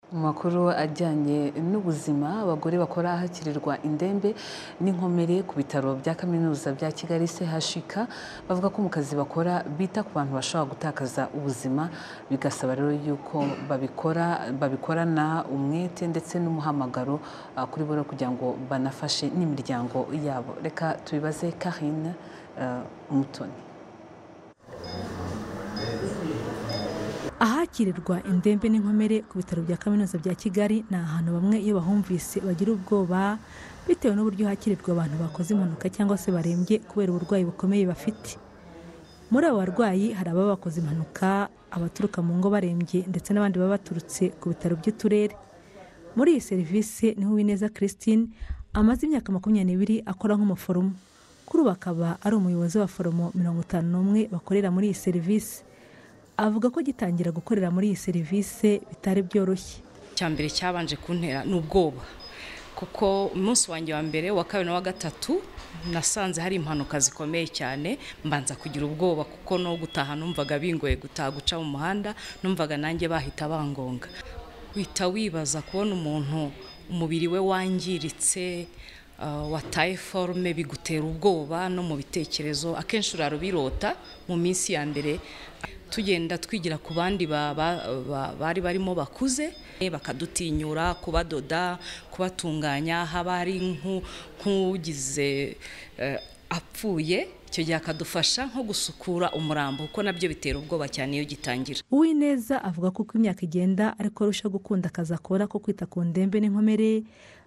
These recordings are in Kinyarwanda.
Mu makuru ajyanye n'ubuzima, abagore bakora ahakirirwa indembe n'inkomere ku bitaro bya Kaminuza bya Kigali CHUK, bavuga ko mu kazi bakora bita ku bantu bashobora gutakaza ubuzima, bigasaba rero yuko babikora babikorana umwete ndetse n'umuhamagaro kuri bo kugira ngo banafashe n'imiryango yabo. Reka tubibaze Carine Umutoni. Ahakirirwa indembe n'inkomere ku bitaro bya Kaminuza bya Kigali ni ahantu bamwe iyo bahumvise bagira ubwoba bitewe n'uburyo hakirirwa abantu bakoze impanuka cyangwa se barembye kubera uburwayi bukomeye bafite. Muri abo barwayi hari ababa bakoze impanuka, abaturuka mu ngo barembye ndetse n'abandi baba baturutse ku bitaro by'uturere. Muri iyi serivisi niho Uwineza Christine amaze imyaka makumyabiri akora nk'umuforomo. Kuri ubu akaba ari umuyobozi w'abaforomo mirongo itanu n'umwe bakorera muri iyi serivisi. avuga ko gitangira gukorera muri iyi serivisi bitari byoroshye icya mbere cyabanje kuntera ni ubwoba kuko umunsi wanjye wa mbere wa kabiri na wa gatatu nasanze hari impanuka zikomeye cyane mbanza kugira ubwoba kuko no gutaha numvaga bingoye gutaha guca mu muhanda numvaga nanjye bahita bangonga wita wibaza kubona umuntu umubiri we wangiritse wataye forume bigutera ubwoba no mu bitekerezo akenshi urarubirota mu minsi ya mbere tugenda twigira ku bandi bari barimo bakuze bakadutinyura kubadoda kubatunganya haba hari nk'ugize apfuye icyo gihe akadufasha nko gusukura umurambo kuko nabyo bitera ubwoba cyane iyo gitangira uwineza avuga ko uko imyaka igenda ariko arushaho gukunda akazi akora ko kwita ku ndembe n'inkomere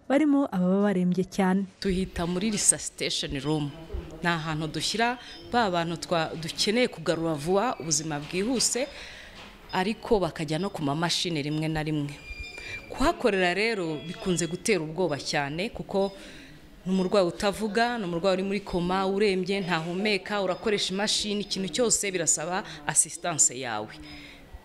barimo ababa barembye cyane tuhita muri resuscitation room ni ahantu dushyira ba bantu dukeneye kugarura vuba ubuzima bwihuse ariko bakajya no ku mamashini rimwe na rimwe kuhakorera rero bikunze gutera ubwoba cyane kuko ni umurwayi utavuga ni umurwayi uri muri koma urembye ntahumeka urakoresha imashini ikintu cyose birasaba asisitanse yawe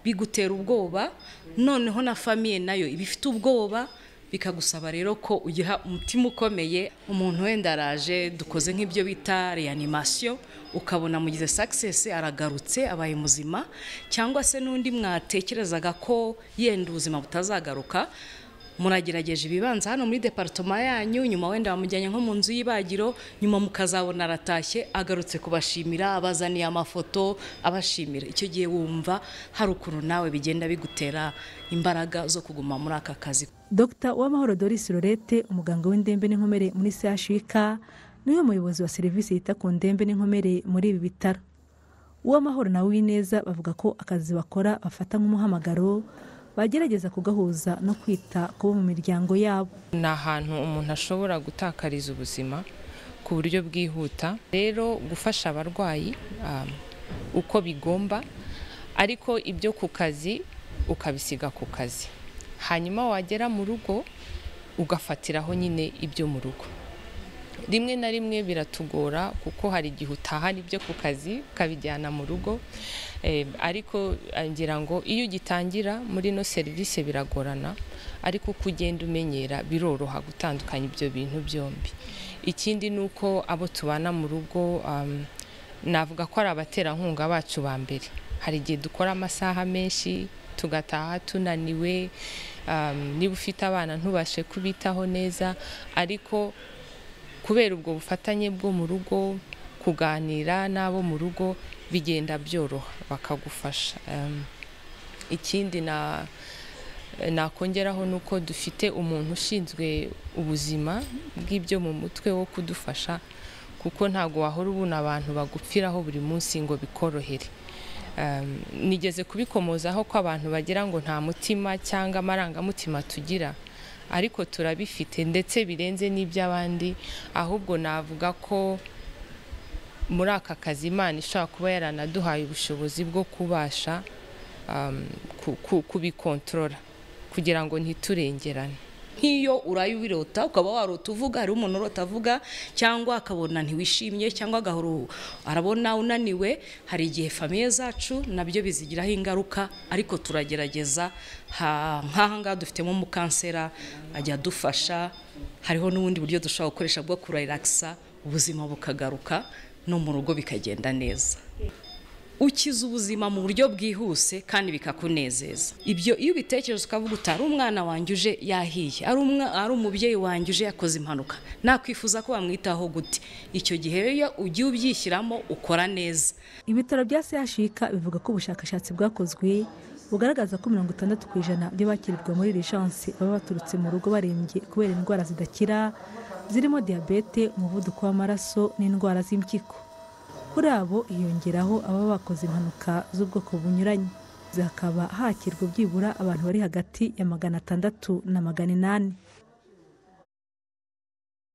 bigutera ubwoba noneho na famiye nayo iba ifite ubwoba bikagusaba rero ko ugira umutima ukomeye umuntu wenda araje dukoze nk'ibyo bita reanimasiyo ukabona mugize sakisesi aragarutse abaye muzima cyangwa se n'undi mwatekerezaga ko yenda ubuzima butazagaruka muragerageje ibibanza hano muri departoma yanyu nyuma wenda bamujyanye nko mu nzu y'ibagiro nyuma mukazabona aratashye agarutse kubashimira abazaniye amafoto abashimira icyo gihe wumva hari ukuntu nawe bigenda bigutera imbaraga zo kuguma muri aka kazi dr uwamahoro doris lorette umuganga w'indembe n'inkomere muri chuk niwe muyobozi wa serivisi yita ku ndembe n'inkomere muri ibi bitaro uwamahoro na uwineza bavuga ko akazi bakora bafata nk'umuhamagaro bagerageza kugahuza no kwita ku bo mu miryango yabo ni ahantu umuntu ashobora gutakariza ubuzima ku buryo bwihuta rero gufasha abarwayi uko bigomba ariko ibyo ku kazi ukabisiga ku kazi hanyuma wagera mu rugo ugafatiraho nyine ibyo mu rugo rimwe na rimwe biratugora kuko hari igihe utahana ibyo ku kazi ukabijyana mu rugo ariko ngira ngo iyo ugitangira muri ino serivisi biragorana ariko uko ugenda umenyera biroroha gutandukanya ibyo bintu byombi ikindi ni uko abo tubana mu rugo navuga ko ari abaterankunga bacu ba mbere hari igihe dukora amasaha menshi tugataha tunaniwe niba ufite abana ntubashe kubitaho neza ariko kubera ubwo bufatanye bwo mu rugo kuganira n'abo mu rugo bigenda byoroha bakagufasha ikindi nakongeraho ni uko dufite umuntu ushinzwe ubuzima bw'ibyo mu mutwe wo kudufasha kuko ntabwo wahora ubona abantu bagupfiraho buri munsi ngo bikorohere nigeze kubikomozaho ko abantu bagira ngo nta mutima cyangwa amarangamutima tugira ariko turabifite ndetse birenze n'iby'abandi ahubwo navuga ko muri aka kazi imana ishobora kuba yaranaduhaye ubushobozi bwo kubasha kubikontorora kugira ngo ntiturengerane nk'iyo uraye ubirota ukaba warota uvuga hariho umuntu urota avuga cyangwa akabona ntiwishimye cyangwa agahora arabona unaniwe hari igihe famiye zacu nabyo bizigiraho ingaruka ariko turagerageza nk'aha ngaha dufitemo umukansera ajya adufasha hariho n'ubundi buryo dushobora gukoresha bwo kuraragisa ubuzima bukagaruka no mu rugo bikagenda neza ukiza ubuzima mu buryo bwihuse kandi bikakunezeza ibyo iyo ubitekereje ukavuga uti ari umwana wanjye uje yahiye ari umwa- ari umubyeyi wanjye uje yakoze impanuka nakwifuza ko bamwitaho gute icyo gihe rero ujye ubyishyiramo ukora neza ibitaro bya chik bivuga ko ubushakashatsi bwakozwe bugaragaza ko mirongo itandatu ku ijana by'abakirirwa muri lijansi baba baturutse mu rugo barembye kubera indwara zidakira zirimo diyabete umuvuduko w'amaraso n'indwara z'impyiko kuri abo hiyongeraho ababa bakoze impanuka z'ubwoko bunyuranye hakaba hakirwa byibura abantu bari hagati ya magana atandatu na magana inani